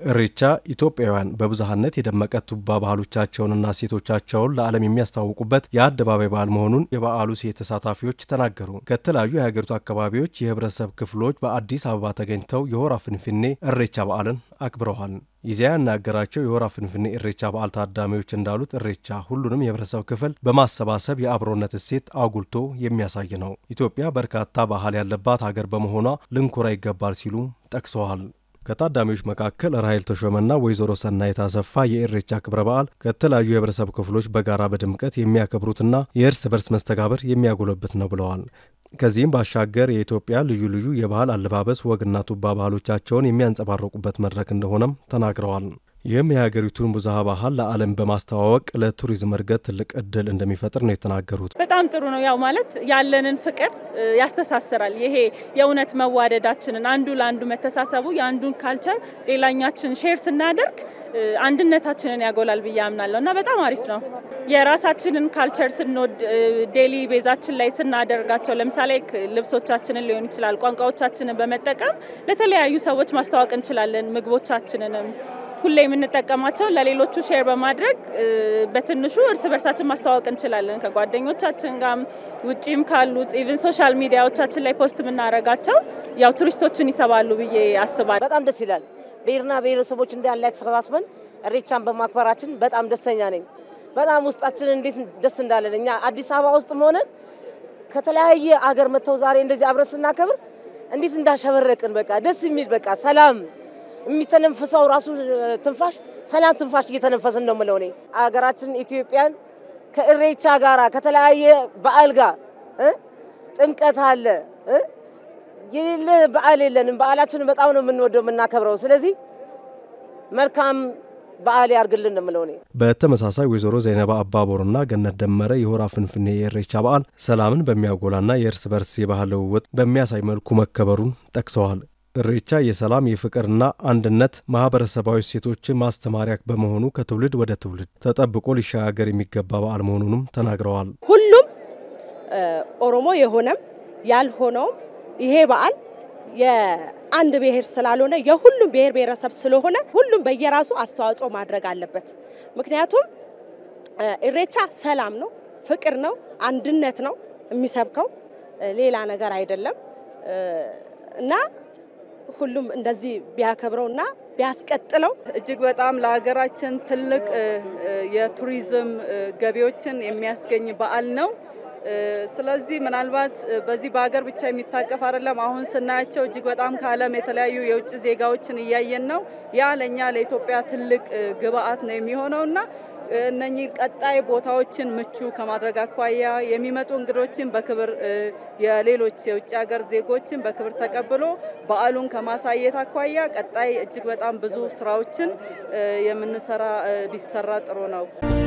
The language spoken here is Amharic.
እሬቻ ኢትዮጵያውያን በብዝሃነት የደመቀ ቱባ ባህሎቻቸውንና እሴቶቻቸውን ለዓለም የሚያስተዋውቁበት የአደባባይ በዓል መሆኑን የበዓሉ ሴት ተሳታፊዎች ተናገሩ። ከተለያዩ የሀገሪቱ አካባቢዎች የህብረተሰብ ክፍሎች በአዲስ አበባ ተገኝተው የሆራ ፍንፍኔ እሬቻ በዓልን አክብረዋል። ይዚያ ያናገራቸው የሆራ ፍንፍኔ እሬቻ በዓል ታዳሚዎች እንዳሉት እሬቻ ሁሉንም የህብረተሰብ ክፍል በማሰባሰብ የአብሮነት እሴት አጉልቶ የሚያሳይ ነው። ኢትዮጵያ በርካታ ባህል ያለባት ሀገር በመሆኗ ልንኮራ ይገባል ሲሉ ጠቅሰዋል። ከታዳሚዎች መካከል ራሄል ተሾመና ወይዘሮ ሰናይት አሰፋ የኢሬቻ ክብረ በዓል ከተለያዩ የህብረተሰብ ክፍሎች በጋራ በድምቀት የሚያከብሩትና የእርስ በርስ መስተጋበር የሚያጎለብት ነው ብለዋል። ከዚህም ባሻገር የኢትዮጵያ ልዩ ልዩ የባህል አለባበስ ወግና ቱባ ባህሎቻቸውን የሚያንጸባርቁበት መድረክ እንደሆነም ተናግረዋል። ይህም የሀገሪቱን ብዝሃ ባህል ለዓለም በማስተዋወቅ ለቱሪዝም እድገት ትልቅ እድል እንደሚፈጥር ነው የተናገሩት። በጣም ጥሩ ነው። ያው ማለት ያለንን ፍቅር ያስተሳስራል። ይሄ የእውነት መዋደዳችንን አንዱ ለአንዱ መተሳሰቡ የአንዱን ካልቸር ሌላኛችን ሼር ስናደርግ አንድነታችንን ያጎላል ብዬ አምናለሁ እና በጣም አሪፍ ነው። የራሳችንን ካልቸር ስንወድ ዴሊ ቤዛችን ላይ ስናደርጋቸው ለምሳሌ ልብሶቻችንን ሊሆን ይችላል ቋንቋዎቻችንን በመጠቀም ለተለያዩ ሰዎች ማስተዋወቅ እንችላለን። ምግቦቻችንንም ሁሌ የምንጠቀማቸው ለሌሎቹ ሼር በማድረግ በትንሹ እርስ በርሳችን ማስተዋወቅ እንችላለን። ከጓደኞቻችን ጋር ውጪም ካሉት ኢቭን ሶሻል ሚዲያዎቻችን ላይ ፖስት የምናደርጋቸው ያው ቱሪስቶችን ይሰባሉ ብዬ አስባለሁ። በጣም ደስ ይላል። ብሔርና ብሔረሰቦች እንዳለ ተሰባስበን እሬቻን በማክበራችን በጣም ደስተኛ ነኝ። በጣም ውስጣችን እንዴት ደስ እንዳለን እኛ አዲስ አበባ ውስጥ ሆነን ከተለያየ አገር መጥተው ዛሬ እንደዚህ አብረን ስናከብር እንዴት እንዳሸበረቅን በቃ ደስ የሚል በቃ ሰላም የሚተነፍሰው ራሱ ትንፋሽ ሰላም ትንፋሽ እየተነፈስን ነው የምለው እኔ። አገራችን ኢትዮጵያን ከእሬቻ ጋራ ከተለያየ በዓል ጋር ጥምቀት አለ የሌለ በዓል የለንም። በዓላችንን በጣም ነው የምንወደው የምናከብረው። ስለዚህ መልካም በዓል ያርግልን ነው የምለው እኔ። በተመሳሳይ ወይዘሮ ዘይነባ አባቦርና ገነት ደመረ የሆራ ፍንፍኔ የእሬቻ በዓል ሰላምን በሚያጎላና የእርስ በርስ የባህል ልውውጥ በሚያሳይ መልኩ መከበሩን ጠቅሰዋል። እሬቻ የሰላም የፍቅርና አንድነት ማህበረሰባዊ እሴቶችን ማስተማሪያ በመሆኑ ከትውልድ ወደ ትውልድ ተጠብቆ ሊሸጋገር የሚገባ በዓል መሆኑንም ተናግረዋል። ሁሉም ኦሮሞ የሆነም ያልሆነውም ይሄ በዓል የአንድ ብሔር ስላልሆነ የሁሉም ብሔር ብሔረሰብ ስለሆነ ሁሉም በየራሱ አስተዋጽኦ ማድረግ አለበት። ምክንያቱም እሬቻ ሰላም ነው፣ ፍቅር ነው፣ አንድነት ነው የሚሰብከው ሌላ ነገር አይደለም እና ሁሉም እንደዚህ ቢያከብረው እና ቢያስቀጥለው እጅግ በጣም ለሀገራችን ትልቅ የቱሪዝም ገቢዎችን የሚያስገኝ በዓል ነው። ስለዚህ ምናልባት በዚህ በሀገር ብቻ የሚታቀፍ አይደለም። አሁን ስናያቸው እጅግ በጣም ከዓለም የተለያዩ የውጭ ዜጋዎችን እያየን ነው። ያ ለእኛ ለኢትዮጵያ ትልቅ ግብአት ነው የሚሆነው እና እነኚህ ቀጣይ ቦታዎችን ምቹ ከማድረግ አኳያ የሚመጡ እንግዶችን በክብር የሌሎች የውጭ ሀገር ዜጎችን በክብር ተቀብሎ በዓሉን ከማሳየት አኳያ ቀጣይ እጅግ በጣም ብዙ ስራዎችን የምንሰራ ቢሰራ ጥሩ ነው።